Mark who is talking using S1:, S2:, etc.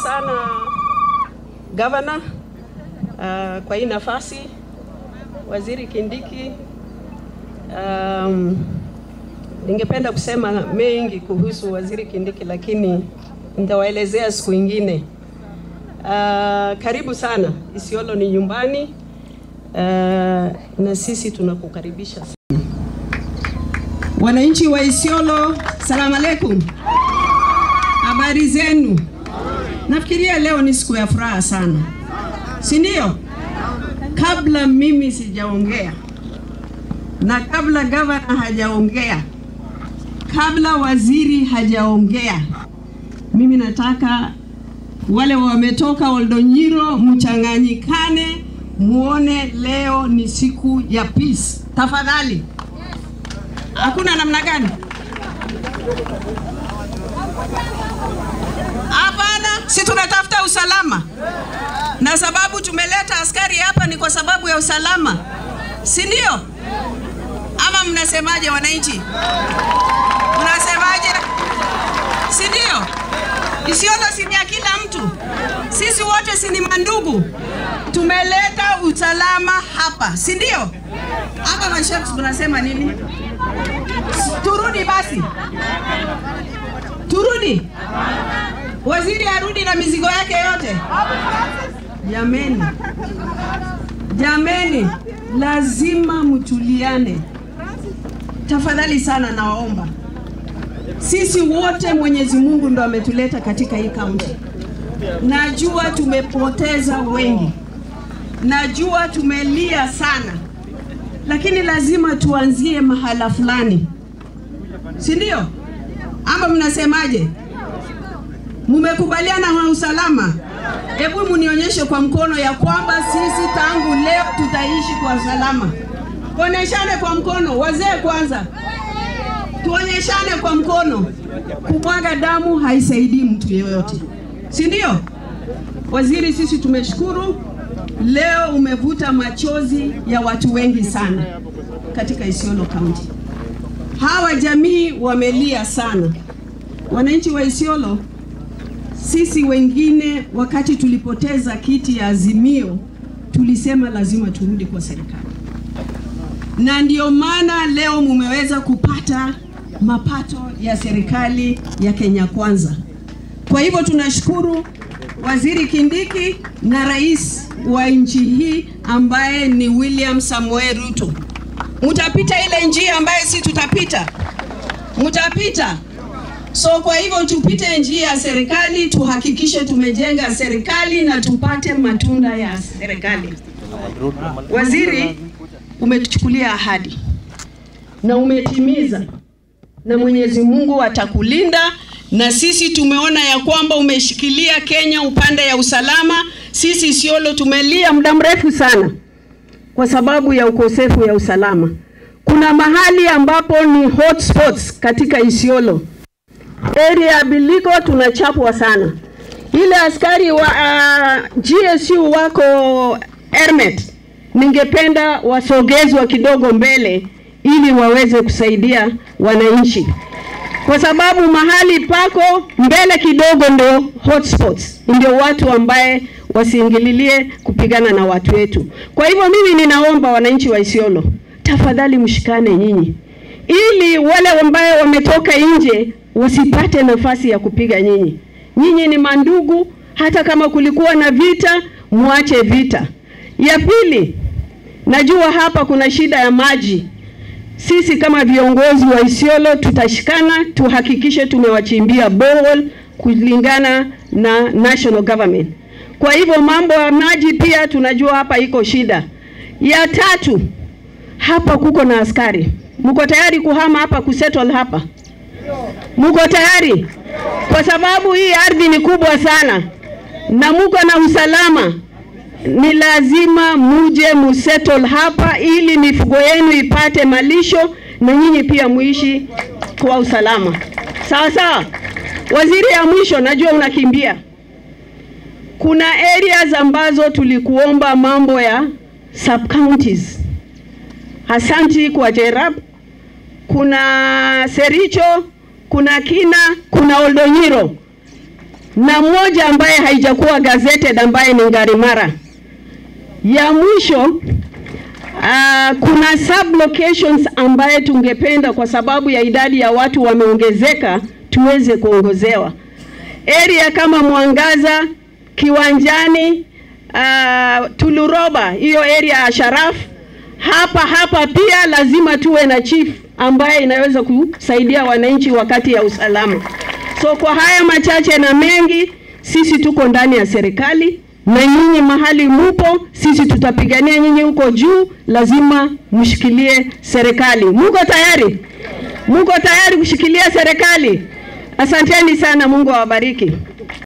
S1: sana gavana uh, kwa hii nafasi, waziri Kindiki. Um, ningependa kusema mengi kuhusu waziri Kindiki, lakini nitawaelezea siku ingine. Uh, karibu sana Isiolo, ni nyumbani uh, na sisi tunakukaribisha sana. Wananchi wa Isiolo, salamu alaikum, habari zenu? Nafikiria leo ni siku ya furaha sana, si ndio? Kabla mimi sijaongea na kabla gavana hajaongea, kabla waziri hajaongea, mimi nataka wale wametoka Oldonyiro mchanganyikane, muone leo ni siku ya peace. Tafadhali, hakuna namna gani? Hapana, si tunatafuta usalama, na sababu tumeleta askari hapa ni kwa sababu ya usalama, si ndio? Ama mnasemaje wananchi? Mnasemaje? Si ndio? Isiolo si ni ya kila mtu, sisi wote si ni mandugu. Tumeleta usalama hapa, si ndio? Hapa mashabiki tunasema nini? Turudi basi, turudi. Waziri arudi na mizigo yake yote. Jameni, jameni, lazima mtuliane tafadhali sana, nawaomba. Sisi wote Mwenyezi Mungu ndo ametuleta katika hii kaunti. Najua tumepoteza wengi, najua tumelia sana, lakini lazima tuanzie mahala fulani, si ndio? Ama mnasemaje? Mumekubaliana na usalama? Hebu munionyeshe kwa mkono ya kwamba sisi tangu leo tutaishi kwa usalama. Tuonyeshane kwa mkono, wazee kwanza, tuonyeshane kwa mkono. Kumwaga damu haisaidii mtu yeyote, si ndio? Waziri, sisi tumeshukuru leo, umevuta machozi ya watu wengi sana katika Isiolo County. Hawa jamii wamelia sana, wananchi wa Isiolo. Sisi wengine wakati tulipoteza kiti ya Azimio tulisema lazima turudi kwa serikali, na ndio maana leo mumeweza kupata mapato ya serikali ya Kenya Kwanza. Kwa hivyo tunashukuru Waziri Kindiki na rais wa nchi hii ambaye ni William Samoei Ruto. Mutapita ile njia ambayo si tutapita, mutapita. So kwa hivyo tupite njia ya serikali, tuhakikishe tumejenga serikali na tupate matunda ya serikali. Waziri, umetuchukulia ahadi na umetimiza, na Mwenyezi Mungu atakulinda na sisi tumeona ya kwamba umeshikilia Kenya upande ya usalama. Sisi Isiolo tumelia muda mrefu sana kwa sababu ya ukosefu ya usalama. Kuna mahali ambapo ni hotspots katika Isiolo area ya Biliko tunachapwa sana. Ile askari wa uh, GSU wako Ermet, ningependa wasogezwa kidogo mbele ili waweze kusaidia wananchi, kwa sababu mahali pako mbele kidogo ndio hotspots, ndio watu ambaye wasiingililie kupigana na watu wetu. Kwa hivyo mimi ninaomba wananchi wa Isiolo, tafadhali mshikane nyinyi, ili wale ambaye wametoka nje wasipate nafasi ya kupiga nyinyi. Nyinyi ni mandugu, hata kama kulikuwa na vita, muache vita. Ya pili, najua hapa kuna shida ya maji. Sisi kama viongozi wa Isiolo tutashikana, tuhakikishe tumewachimbia borehole kulingana na national government. Kwa hivyo mambo ya maji pia tunajua hapa iko shida. Ya tatu, hapa kuko na askari. Mko tayari kuhama hapa kusettle hapa? Muko tayari? Kwa sababu hii ardhi ni kubwa sana na muko na usalama, ni lazima muje musettle hapa ili mifugo yenu ipate malisho na nyinyi pia muishi kwa usalama. Sawa sawa. Waziri, ya mwisho, najua unakimbia. Kuna areas ambazo tulikuomba mambo ya sub counties. Asanti kwa Jerab, kuna Sericho, kuna Kina, kuna Oldonyiro. na moja ambaye haijakuwa gazetted ambaye ni Ngarimara. Ya mwisho uh, kuna sub locations ambaye tungependa kwa sababu ya idadi ya watu wameongezeka tuweze kuongozewa area kama Mwangaza, Kiwanjani, uh, Tuluroba, hiyo area ya Sharaf. Hapa hapa pia lazima tuwe na chief ambaye inaweza kusaidia wananchi wakati ya usalama. So kwa haya machache na mengi, sisi tuko ndani ya serikali na nyinyi mahali mupo, sisi tutapigania nyinyi huko juu, lazima mshikilie serikali. Muko tayari? Muko tayari kushikilia serikali? Asanteni sana, Mungu awabariki.